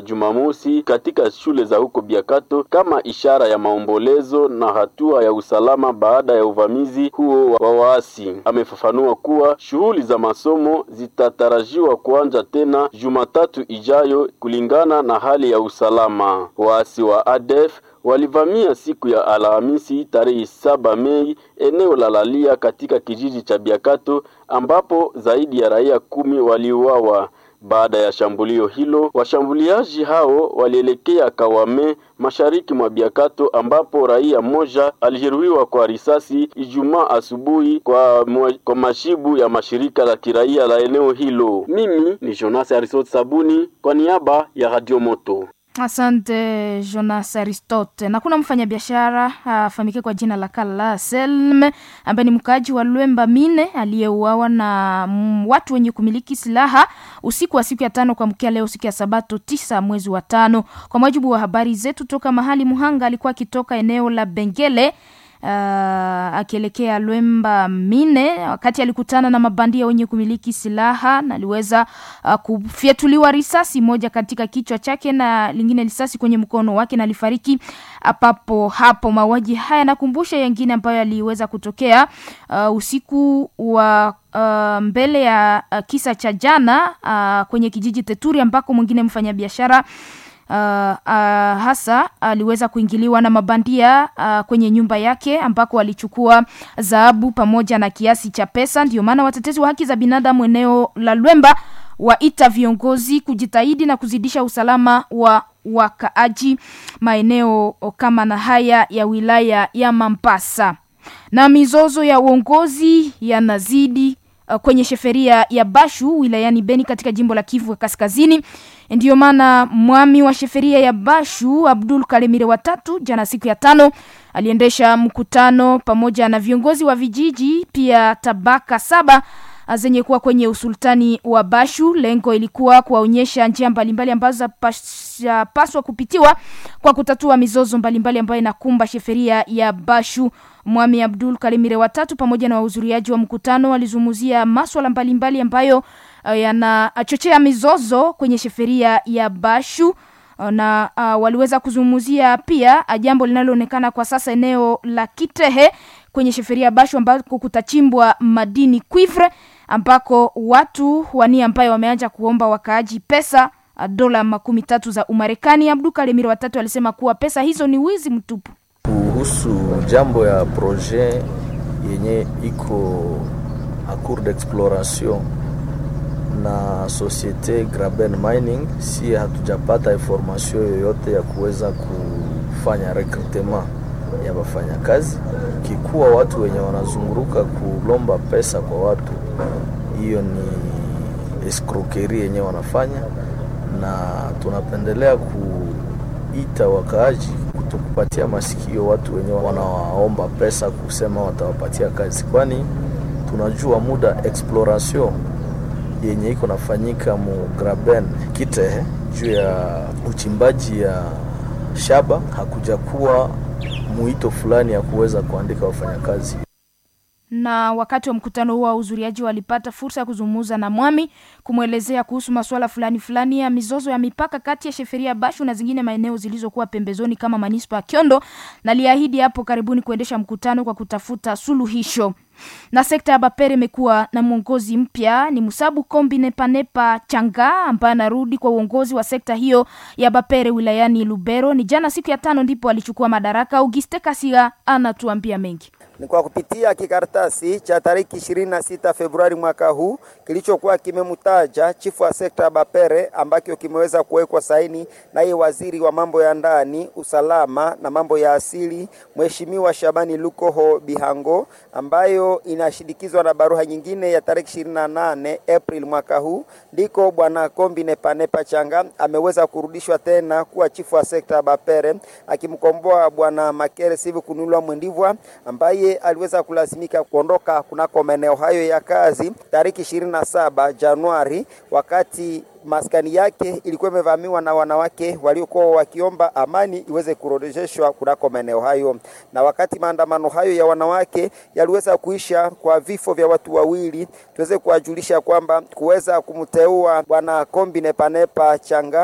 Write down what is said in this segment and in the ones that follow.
Jumamosi katika shule za huko Biakato kama ishara ya maombolezo na hatua ya usalama baada ya uvamizi huo wa waasi. Amefafanua kuwa shughuli za masomo zitatarajiwa kuanza tena Jumatatu ijayo kulingana na hali ya usalama. Waasi wa ADF walivamia siku ya Alhamisi tarehe saba Mei eneo la Lalia katika kijiji cha Biakato ambapo zaidi ya raia kumi waliuawa. Baada ya shambulio hilo, washambuliaji hao walielekea Kawame mashariki mwa Biakato ambapo raia mmoja alijeruhiwa kwa risasi Ijumaa asubuhi kwa, kwa mashibu ya mashirika la kiraia la eneo hilo. Mimi ni Jonas Arisot Sabuni kwa niaba ya Radio Moto. Asante Jonas Aristote. Na kuna mfanyabiashara afahamike kwa jina la Kala Selme ambaye ni mkaaji wa Lwemba Mine aliyeuawa na mm, watu wenye kumiliki silaha usiku wa siku ya tano kwa mkia leo siku ya Sabato tisa mwezi wa tano. Kwa mujibu wa habari zetu toka mahali Muhanga alikuwa akitoka eneo la Bengele uh, akielekea Lwemba Mine wakati alikutana na mabandia wenye kumiliki silaha na aliweza uh, kufyatuliwa risasi moja katika kichwa chake na lingine risasi kwenye mkono wake na alifariki papo hapo. Mauaji haya nakumbusha yengine ambayo yaliweza kutokea uh, usiku wa uh, mbele ya uh, kisa cha jana uh, kwenye kijiji Teturi ambako mwingine mfanyabiashara Uh, uh, hasa aliweza uh, kuingiliwa na mabandia uh, kwenye nyumba yake ambako walichukua dhahabu pamoja na kiasi cha pesa. Ndio maana watetezi wa haki za binadamu eneo la Lwemba waita viongozi kujitahidi na kuzidisha usalama wa wakaaji maeneo kama na haya ya wilaya ya Mampasa. Na mizozo ya uongozi yanazidi uh, kwenye sheferia ya Bashu wilayani Beni katika jimbo la Kivu Kaskazini. Ndiyo maana mwami wa sheferia ya Bashu Abdul Kalemire watatu jana siku ya tano aliendesha mkutano pamoja na viongozi wa vijiji pia tabaka saba zenye kuwa kwenye usultani wa Bashu. Lengo ilikuwa kuwaonyesha njia mbalimbali ambazo zapaswa kupitiwa kwa kutatua mizozo mbalimbali ambayo inakumba sheferia ya Bashu. Mwami Abdul Kalimire watatu pamoja na wahudhuriaji wa mkutano walizungumzia maswala mbalimbali ambayo uh, yanachochea mizozo kwenye sheferia ya Bashu uh, na uh, waliweza kuzungumzia pia uh, jambo linaloonekana kwa sasa eneo la Kitehe kwenye sheferia ya Bashu ambako kutachimbwa madini cuivre ambako watu wania ambayo wameanza kuomba wakaaji pesa uh, dola makumi tatu za Umarekani. Abdul Kalimire watatu alisema kuwa pesa hizo ni wizi mtupu kuhusu jambo ya projet yenye iko a cours d'exploration na societe Graben Mining, si hatujapata information yoyote ya kuweza kufanya recrutement ya wafanyakazi. Kikuwa watu wenye wanazunguruka kulomba pesa kwa watu, hiyo ni escroquerie yenye wanafanya, na tunapendelea kuita wakaaji kupatia masikio watu wenye wanawaomba pesa kusema watawapatia kazi, kwani tunajua muda exploration yenye iko nafanyika mu Graben Kitehe juu ya uchimbaji ya shaba hakuja kuwa mwito fulani ya kuweza kuandika wafanyakazi na wakati wa mkutano huo wahudhuriaji walipata fursa ya kuzungumza na mwami kumwelezea kuhusu masuala fulani fulani ya mizozo ya mipaka kati ya sheferia Bashu na zingine maeneo zilizokuwa pembezoni kama manispa ya Kiondo, na liahidi hapo karibuni kuendesha mkutano kwa kutafuta suluhisho. Na sekta ya Bapere imekuwa na mwongozi mpya, ni Musabu Kombi Nepanepa Changa ambaye anarudi kwa uongozi wa sekta hiyo ya Bapere wilayani Lubero. Ni jana siku ya tano ndipo alichukua madaraka. Auguste Kasiga anatuambia mengi ni kwa kupitia kikaratasi cha tariki 26 Februari mwaka huu kilichokuwa kimemtaja chifu wa sekta ya Bapere ambacho kimeweza kuwekwa saini naye waziri wa mambo ya ndani, usalama na mambo ya asili, Mheshimiwa Shabani Lukoho Bihango, ambayo inashindikizwa na barua nyingine ya tariki 28 April mwaka huu, ndiko bwana Kombi Nepanepa Changa ameweza kurudishwa tena kuwa chifu wa sekta ya Bapere akimkomboa bwana Makere Sivu Kunulwa Mwendivwa ambaye aliweza kulazimika kuondoka kunako maeneo hayo ya kazi tariki 27 Januari, wakati maskani yake ilikuwa imevamiwa na wanawake waliokuwa wakiomba amani iweze kurejeshwa kunako maeneo hayo. Na wakati maandamano hayo ya wanawake yaliweza kuisha kwa vifo vya watu wawili, tuweze kuwajulisha kwamba kuweza kumteua bwana Kombi Nepanepa Changa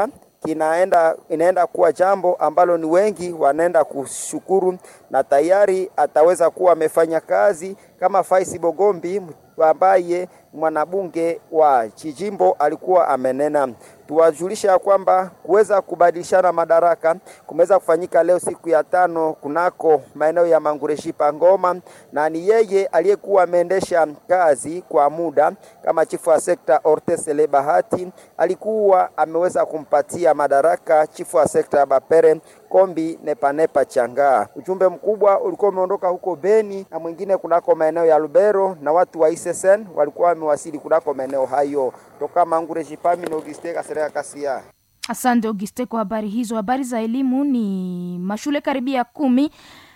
kinaenda inaenda kuwa jambo ambalo ni wengi wanaenda kushukuru, na tayari ataweza kuwa amefanya kazi kama Faisi Bogombi ambaye mwanabunge wa Chijimbo alikuwa amenena. Tuwajulisha ya kwamba kuweza kubadilishana madaraka kumeweza kufanyika leo siku ya tano kunako maeneo ya Mangureshipa Ngoma, na ni yeye aliyekuwa ameendesha kazi kwa muda kama chifu wa sekta Ortesele Bahati alikuwa ameweza kumpatia madaraka chifu wa sekta ya Bapere Kombi Nepanepa Changaa. Ujumbe mkubwa ulikuwa umeondoka huko Beni na mwingine kunako maeneo ya Lubero, na watu wa ISSN walikuwa wamewasili kunako maeneo hayo. Toka Mangure Jipami na Auguste Kasereka Kasia. Asante Auguste kwa habari hizo. Habari za elimu ni mashule karibia kumi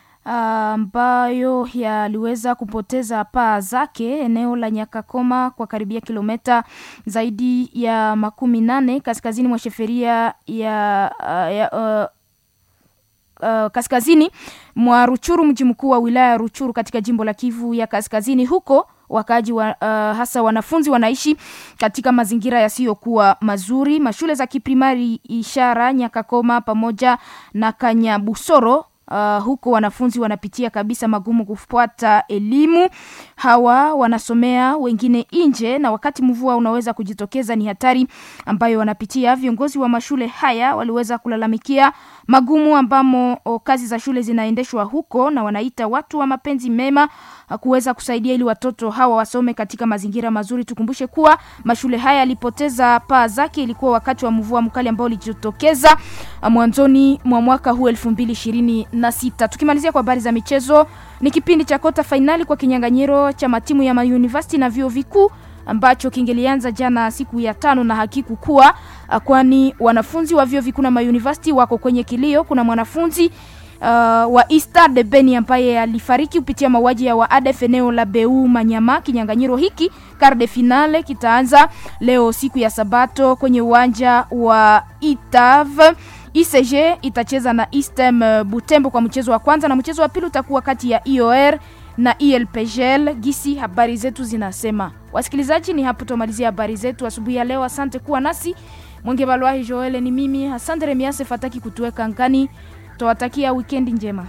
ambayo yaliweza kupoteza paa zake eneo la Nyakakoma kwa karibia kilomita zaidi ya makumi nane kaskazini mwa sheferia ya, uh, ya uh, Uh, kaskazini mwa Ruchuru, mji mkuu wa wilaya ya Ruchuru katika jimbo la Kivu ya Kaskazini. Huko wakaaji wa, uh, hasa wanafunzi wanaishi katika mazingira yasiyokuwa mazuri. Mashule za kiprimari Ishara, Nyakakoma pamoja na Kanyabusoro Uh, huko wanafunzi wanapitia kabisa magumu kufuata elimu. Hawa wanasomea wengine nje, na wakati mvua unaweza kujitokeza, ni hatari ambayo wanapitia. Viongozi wa mashule haya waliweza kulalamikia magumu ambamo o, kazi za shule zinaendeshwa huko, na wanaita watu wa mapenzi mema kuweza kusaidia ili watoto hawa wasome katika mazingira mazuri. Tukumbushe kuwa mashule haya yalipoteza paa zake, ilikuwa wakati wa mvua mkali ambao ulijitokeza mwanzoni mwa mwaka huu elfu mbili ishirini na sita. Tukimalizia kwa habari za michezo, ni kipindi cha kota fainali kwa kinyang'anyiro cha matimu ya mauniversity na vyuo vikuu ambacho kingelianza jana siku ya tano na hakikukuwa, kwani wanafunzi wa vyuo vikuu na mauniversity wako kwenye kilio. Kuna mwanafunzi uh, wa Easter de Beni ambaye alifariki kupitia mauaji ya waadef eneo la Beu Manyama. Kinyang'anyiro hiki karde finale kitaanza leo siku ya Sabato kwenye uwanja wa Itav. ICG itacheza na Istem Butembo kwa mchezo wa kwanza na mchezo wa pili utakuwa kati ya IOR na ILPGL. Gisi habari zetu zinasema. Wasikilizaji, ni hapo tumalizia habari zetu asubuhi ya leo. Asante kuwa nasi. Mwenge Balwahi Joel ni mimi. Asante Remiase Fataki kutuweka ngani. Tuwatakia wikendi njema.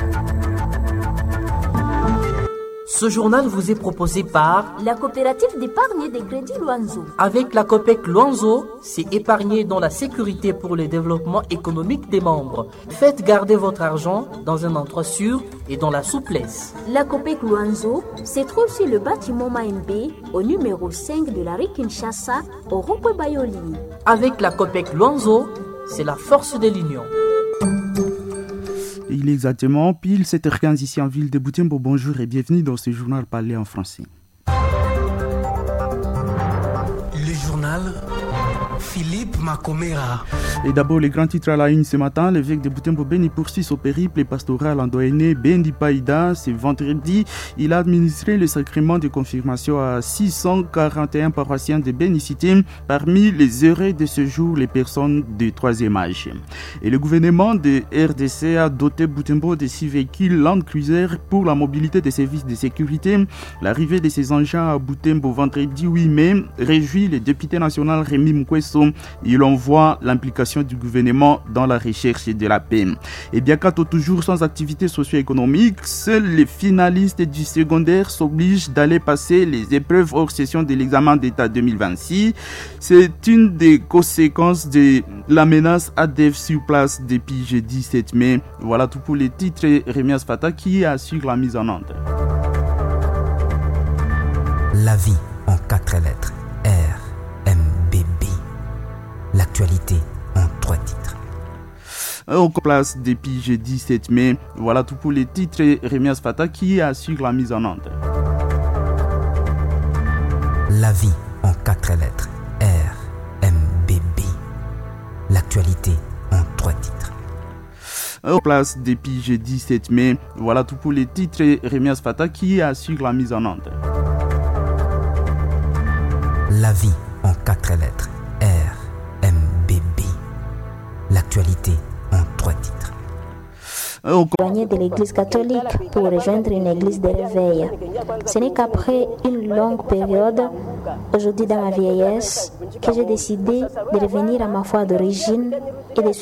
Ce journal vous est proposé par la coopérative d'épargne et de crédit Luanzo. Avec la COPEC Luanzo, c'est épargner dans la sécurité pour le développement économique des membres. Faites garder votre argent dans un endroit sûr et dans la souplesse. La COPEC Luanzo se trouve sur le bâtiment Maembe au numéro 5 de la rue Kinshasa au rond Bayoli. Avec la COPEC Luanzo, c'est la force de l'union. Il est exactement pile 7h15 ici en ville de Boutembo. Bonjour et bienvenue dans ce journal parlé en français. Le journal Philippe Macomera. Et d'abord, les grands titres à la une ce matin. L'évêque de Boutembo Beni poursuit son périple pastoral endogéné Bendi Païda. Ce vendredi, il a administré le sacrement de confirmation à 641 paroissiens de Bénicité. Parmi les heureux de ce jour, les personnes de troisième âge. Et le gouvernement de RDC a doté Boutembo de six véhicules Land Cruiser pour la mobilité des services de sécurité. L'arrivée de ces engins à Boutembo vendredi 8 mai réjouit le député national Rémi Mukweso. Il envoie l'implication du gouvernement dans la recherche de la paix. Et bien qu'à toujours sans activité socio-économique, seuls les finalistes du secondaire s'obligent d'aller passer les épreuves hors session de l'examen d'État 2026. C'est une des conséquences de la menace ADEF sur place depuis jeudi 7 mai. Voilà tout pour les titres. Rémias Fata qui assure la mise en onde. La vie en quatre lettres. R, M, B, B. L'actualité en trois titres. En place depuis jeudi 7 mai. Voilà tout pour les titres. Rémias Fata qui assure la mise en onde. La vie en quatre lettres. R, M, B, B. L'actualité en trois titres. En place depuis jeudi 7 mai. Voilà tout pour les titres. Rémias Fata qui assure la mise en onde. La vie en quatre lettres. R, M, B, B. L'actualité en trois titres. éloigné de l'église catholique pour rejoindre une église de réveil. Ce n'est qu'après une longue période, aujourd'hui dans ma vieillesse, que j'ai décidé de revenir à ma foi d'origine et de